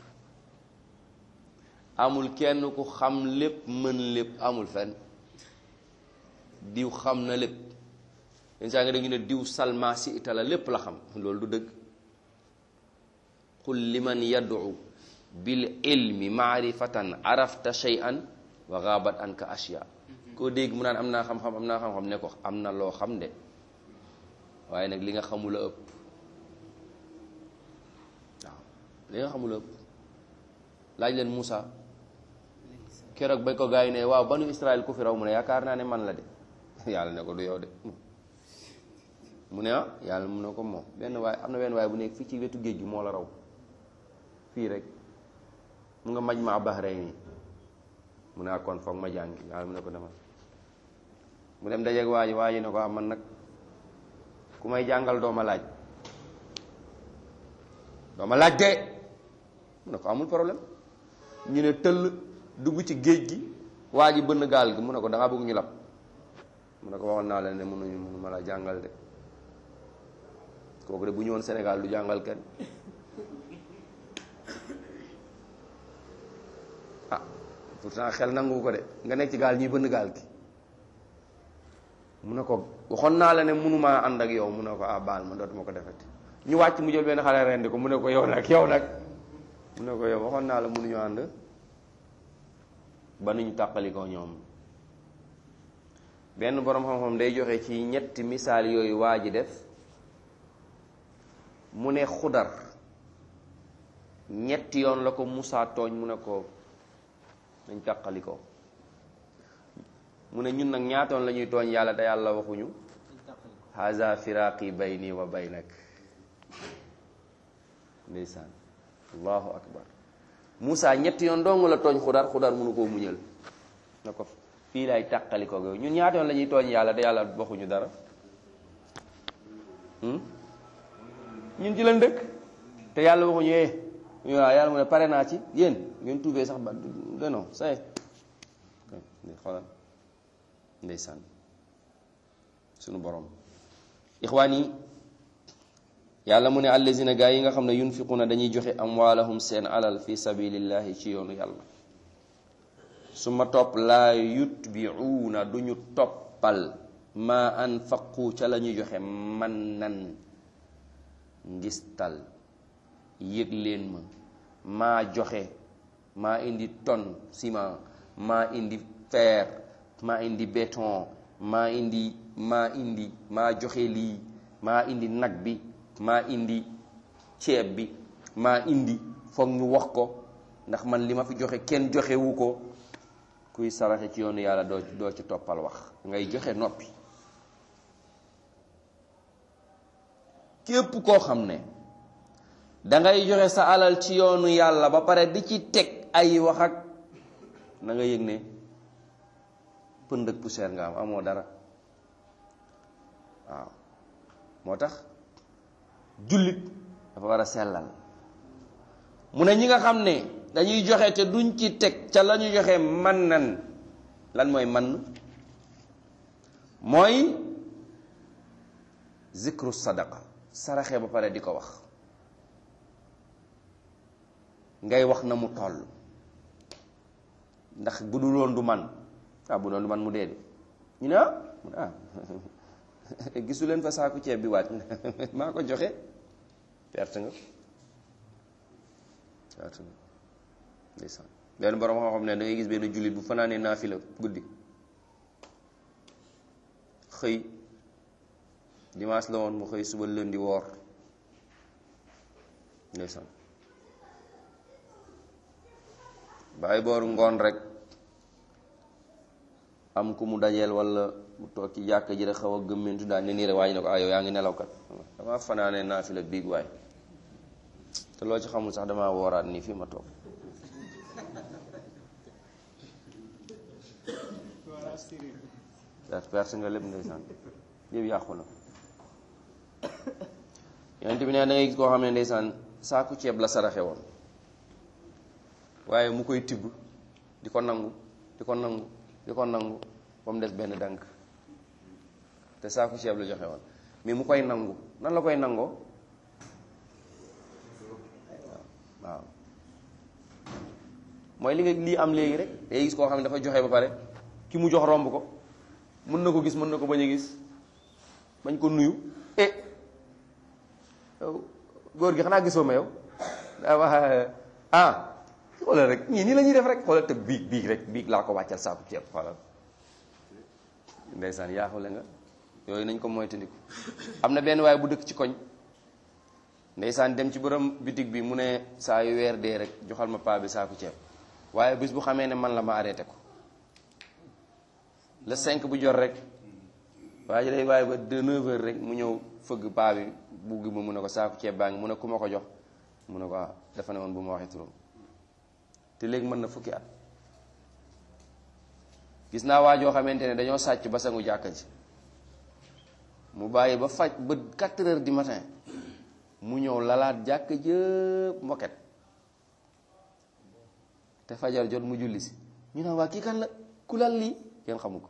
amul kenn ku xam lépp mën lépp amul fenn diw xam na lépp yenn saa nga dégg ñu ne diw salma si itala lépp la xam loolu du dëgg qul liman yad'u bil ilmi maarifatan arafta shay'an wa gaabat anka ashya koo dégg mu naan am naa xam-xam am naa xam-xam ne ko am na loo xam de waaye nag li nga xamula ëpp waaw li nga xamula ëpp laaj leen Moussa keroog bañ ko gaa yi ne waaw banu Israël ku fi raw mu ne yaakaar naa ne man la de yàlla ne ko du yow de mu ne ah yàlla mu ne ko moom benn waay am na benn waay bu nekk fii ci wetu géej gi moo la raw fii rek mu nga maj ma Bahrayn mu ne kon foog ma jàngi yàlla mu ne ko demal mu dem dajeeg waa ji waa ji ne ko am man nag ku may jàngal doo ma laaj doo ma laaj de mu ne ko amul problème ñu ne tëll dugg ci géej gi waa ji bënn gaal gi mu ne ko da ngaa bëgg ñu lab mu ne ko waxoon naa leen ne mënuñu mënu ma la jàngal de kooku de bu ñëwoon Sénégal du jàngal kenn ah pourtant xel nangu ko de nga nekk ci gaal ñuy bënn gaal gi mu ne ko waxoon naa la ne mënumaa ànd ak yow mu ne ko ah baal ma dootuma ko defati ñu wàcc mu jël benn xale rendi ko mu ne ko yow nag yow nag mu ne ko yow waxoon naa la mënuñu ànd ba nuñ tàqali ko ñoom benn boroom xam-xam day joxe ci ñetti misaal yooyu waa ji def mu ne xudar ñetti yoon la ko Musaa tooñ mu ne ko nañ tàqali ko mu ne ñun nag ñaatoon la ñuy tooñ yàlla te yàlla waxuñu haza firaqi bayni wa baynak ndeysaan allahu akbar Musaa ñetti yoon dong la tooñ xudar xudar mënu koo muñal na ko fii lay tàqali ko yow ñun ñaata yoon la ñuy tooñ yàlla te yàlla waxuñu dara ñun ci lañ dëkk te yàlla waxuñu eh waaw yàlla mu ne pare naa ci yéen ngeen tuubee sax ba non say xoolal ndeysaan sunu borom ixwaan yi yàlla mu ne allazina gaa yi nga xam ne yunfiquna dañuy joxe amwaalahum seen alal fi sabilillahi ci yoonu yàlla su ma topp laa yutbiuuna duñu toppal ma anfaqu ca la ñuy joxe man nan ngistal yëg leen ma maa joxe maa indi tonne ciment maa indi fer maa indi béton maa indi maa indi maa joxe lii maa indi nag bi maa indi ceeb bi maa indi foog ñu wax ko ndax man li ma fi joxe kenn joxewu ko kuy saraxe ci yoonu yàlla doo doo ci toppal wax ngay joxe noppi képp koo xam ne dangay joxe sa alal ci yoonu yàlla ba pare di ci teg ay wax ak na nga yëg ne pënd ak poussière nga am amoo dara waaw moo tax jullit dafa war a sellal mu ne ñi nga xam ne dañuy joxe te duñ ci teg ca la ñu joxe man nan lan mooy man mooy zikru sadaqa saraxe ba pare di ko wax ngay wax na mu toll ndax bu dul woon du man ah bu doon du man mu dee de ñu ne ah mu ne ah gisu leen fa saaku ceeb bi waat maa ko joxe perte nga perte nga ndeysaan benn borom xam-xam ne da ngay gis benn jullit bu fanaanee naafila guddi xëy dimanche la woon mu xëy suba lundi woor ndeysaan bàyyi booru ngoon rek am ku mu dajeel wala mu toog ci jàkk ji rek xaw a gëmmentu daal ne nii rek waaye ne ko ah yow yaa ngi nelaw kat damaa fanaanee naafila biig waay te loo ci xamul sax damaa wooraat nii fii ma toog voilà sérieux perte perte nga lépp ndeysaan yëpp yàqu na yonent bi ne da ngay gis koo xam ne ndeysaan saaku ceeb la saraxe woon waaye mu koy tibb di ko nangu di ko nangu di ko nangu ba mu des benn dànk te saaku ceeb la joxe woon mais mu koy nangu nan la koy nangoo waaw mooy li nga lii am léegi rek day gis koo xam ne dafa joxe ba pare ki mu jox romb ko mën na ko gis mën na ko bañ a gis bañ ko nuyu eh yow góor gi xanaa gisoo ma yow daa wax ah xoolal rek ñii nii la ñuy def rek xoolal te biig biig rek biig laa ko wàccal saaku ceeb xoolal ndeysaan yaaxule nga yooyu nañ ko moytandiku am na benn waaye bu dëkk ci koñ ndeysaan dem ci borom bitig bi mu ne saa yu weer dee rek joxal ma paa bi saaku ceeb waaye bis bu xamee ne man la ma arrêté ko le 5 bu jot rek waaye ji day waaye ba de 9 heures rek mu ñëw fëgg paa bi bugg ma mu ne ko saaku ceeb baa ngi mu ne ku ma ko jox mu ne ko ah dafa ne woon bu ma waxee turam te léegi mën na fukki at gis naa waa joo xamante ne dañoo sàcc ba sangu jàkka ji mu bàyyi ba faj ba 4 heures du matin mu ñëw lalaat jàkka jëpp moket te fajar jot mu julli si ñu naan waa kii kan la ku lal lii kenn xamu ko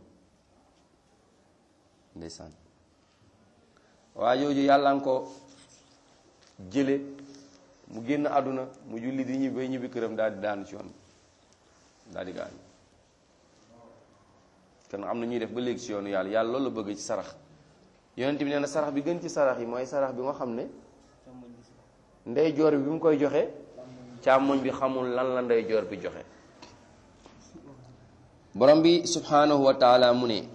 ndeysaan waa jooju yàlla nga ko jële mu génn àdduna mu julli di ñibbi bay ñibbi këram daal di daanu ci yoon daal di gaañu kon am na ñuy def ba léegi ci yoonu yàlla yàlla loolu la bëgg ci sarax yonent bi nee na sarax bi gën ci sarax yi mooy sarax bi nga xam ne ndeyjoor bi bi mu koy joxe càmmoñ bi xamul lan la ndeyjoor bi joxe borom bi subhanahu wa taala mu ne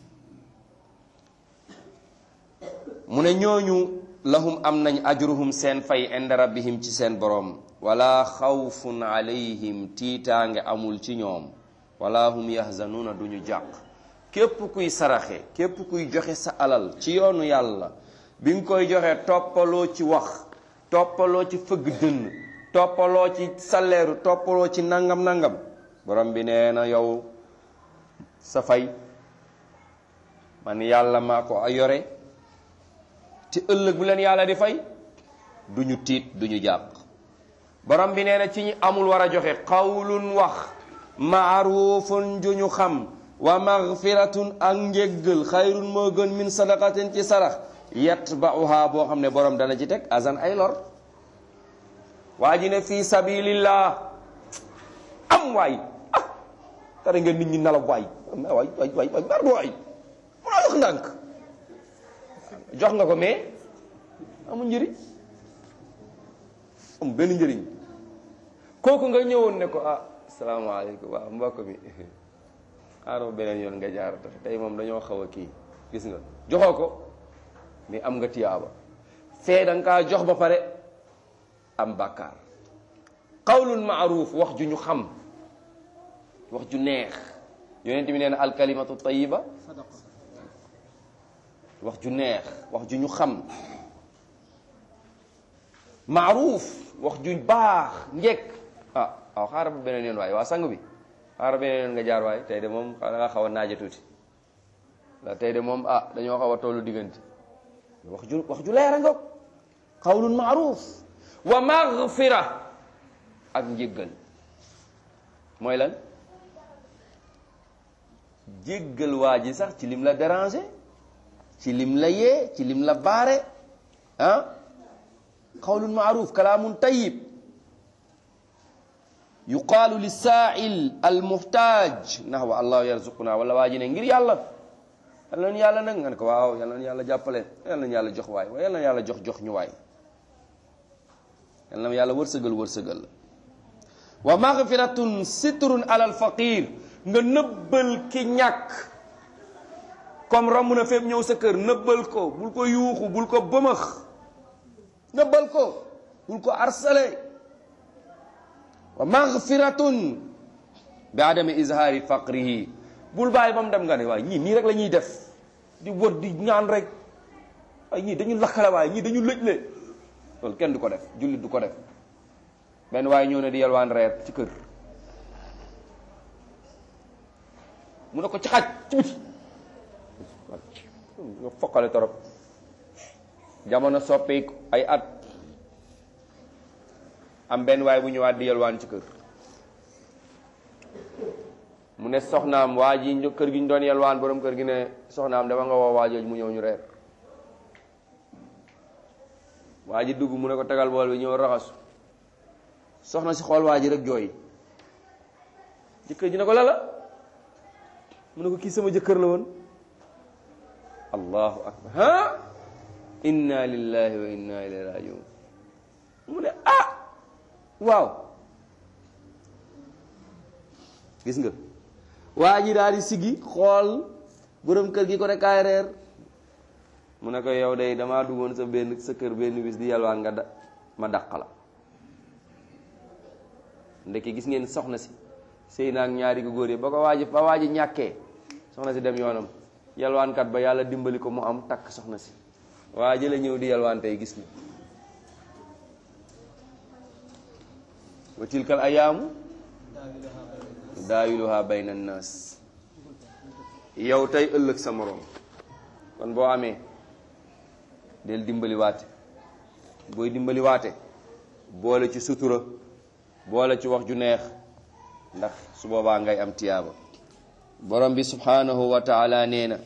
mu ne ñooñu lahum am nañ ajruhum seen fay inda rabbihim ci seen borom wala xawfun alayhim tiitaange amul ci ñoom wala hum yahzanuuna duñu jàq képp kuy saraxe képp kuy joxe sa alal ci yoonu yàlla bi nga koy joxe toppaloo ci wax toppaloo ci fëgg dënn toppaloo ci saleeru toppaloo ci nangam nangam borom bi nee na yow sa fay man yàlla maa ko yore ci ëllëg bu leen yàlla di fay du ñu tiit du ñu jàq borom bi nee na ci ñi amul war a joxe xawlun wax maarufun ju ñu xam wa magfiratun ak njéggal xayrun moo gën min sadaqatin ci sarax yatba'uha boo xam ne borom dana ci teg azan ay lor waa ji ne fii sabilillah am waay ah tare ngeen nit ñi nelaw waay waay waay waay waay bar waay mun a wax ndànk jox nga ko mais amul njëriñ am benn njëriñ kooku nga ñëwoon ne ko ah salaamaaleykum waaw mbokk mi xaaral beneen yoon nga jaar tey moom dañoo xaw a kii gis nga joxoo ko mais am nga tiyaaba fee da nga kaa jox ba pare am bàkkaar qawlun maaruf wax ju ñu xam wax ju neex yonent bi nee na alkalimatu tayiba sadaqa wax ju neex wax ju ñu xam maaruf wax ju baax njekk ah waaw xaaral ba beneen yoon waay waa sang bi xaaral beneen yoon nga jaar waay tey de moom da nga xaw a naaja tuuti la tey de moom ah dañoo xaw a tollu diggante wax ju wax ju leer a nga qawlun maaruf wa maghfira ak njéggal mooy lan jéggal waa ji sax ci lim la déranger ci lim la yee ci lim la baare ah qawlun maaruf kalaamun tayyib yuqaalu lisaail almuhtaaj nahwa allahu yarzuquna wala waa ji ne ngir yàlla yal nañu yàlla nag nga ne ko waaw yal nañu yàlla jàppale yal nañu yàlla jox waay waaye yal nañu yàlla jox jox ñu waay yal na yàlla wërsëgal wërsëgal la wa maghfiratun sitrun alal faqir nga nëbbal ki ñàkk comme romb na fépp ñëw sa kër nëbbal ko bul ko yuuxu bul ko bëmëx nëbbal ko bul ko arsale wa maghfiratun bi adami izhaari faqrihi bul bàyyi ba mu dem nga ne waaye ñii nii rek la ñuy def di wër di ñaan rek ay ñii dañu lakkale waaye ñii dañu lëjle loolu kenn du ko def jullit du ko def benn waaye ñëw ne di yalwaan reer ci kër mu ne ko ci xaj ci biti nga foqale torop jamono soppeeku ay at am benn waay bu ñëwaat di yalwaan ci kër mu ne soxnaam waa ji ñu kër gi ñu doon yalwaan borom kër gi ne soxnaam dama nga woo waajooj mu ñëw ñu reer waa ji dugg mu ne ko tegal bool bi ñëw raxasu soxna si xool waa ji rek jooy jëkkër ji ne ko lala mu ne ko kii sama jëkkër la woon allahu akbar ha inna lillahi wa inna ilayhi rajiun mu ne ah waaw gis nga waa ji daal di siggi xool borom kër gi ko ne kaay reer mu ne ko yow day damaa duggoon sa benn sa kër benn bis di yalwaan nga da ma dàq la ndeke gis ngeen soxna si sëy naag ñaari ko góor yi ba ko waaji ba waaji ñàkkee soxna si dem yoonam yalwaankat ba yàlla dimbali ko mu am takk soxna si waa ji la ñëw di yalwaan tey gis ni wa tilkal ayaamu daawiluha bayna annaas yow tey ëllëg sa moroom kon boo amee del dimbali waate booy dimbali waate boole ci sutura boole ci wax ju neex ndax su boobaa ngay am tiyaaba borom bi subhanahu wa taala nee na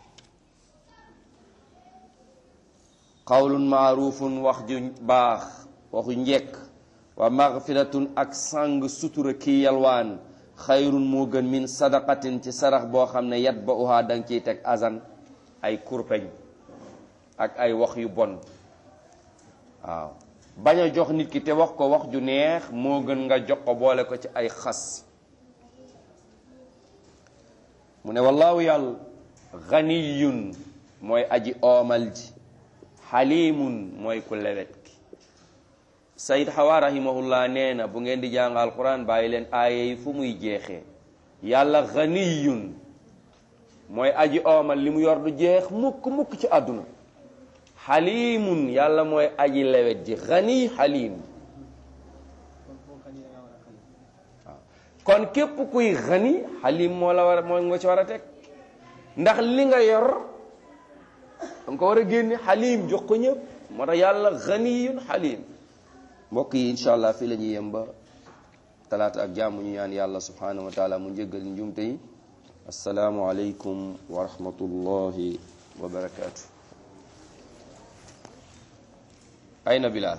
qawlun maarufun wax ju baax waxu njekk wa magfiratun ak sàng sutura kii yalwaan xayrun moo gën min sadaqatin ci sarax boo xam ne yat ba uhaa danga ciy teg azan ay kurpeñ ak ay wax yu bon waaw bañ a jox nit ki te wax ko wax ju neex moo gën nga jox ko boole ko ci ay xas mu ne wallaahu yàlla ganiyun mooy aji oomal ji xalimun mooy ku lewet ki sayid xawa rahimahullah nee na bu ngeen di jàng alquran bàyyi leen aaya yi fu muy jeexee yàlla ganiyun mooy aji oomal li mu yor du jeex mukk mukk ci àdduna xalimun yàlla mooy aji lewet ji xani xalim kon boo xañ da ngaa war a xañ waaw kon képp kuy xani xalim moo la war a moo nga ci war a teg ndax li nga yor danga ko war a génne xalim jox ko ñëpp moo tax yàlla xaniyun xalim mbokk yi incha allah fii la ñuy yem ba talaata ak jàmm ñu ñaan yàlla subhanahu wa taala mu njëggal njumte yi asalaamu aleykum wa rahmatullahi wa barakaatu ayna bilal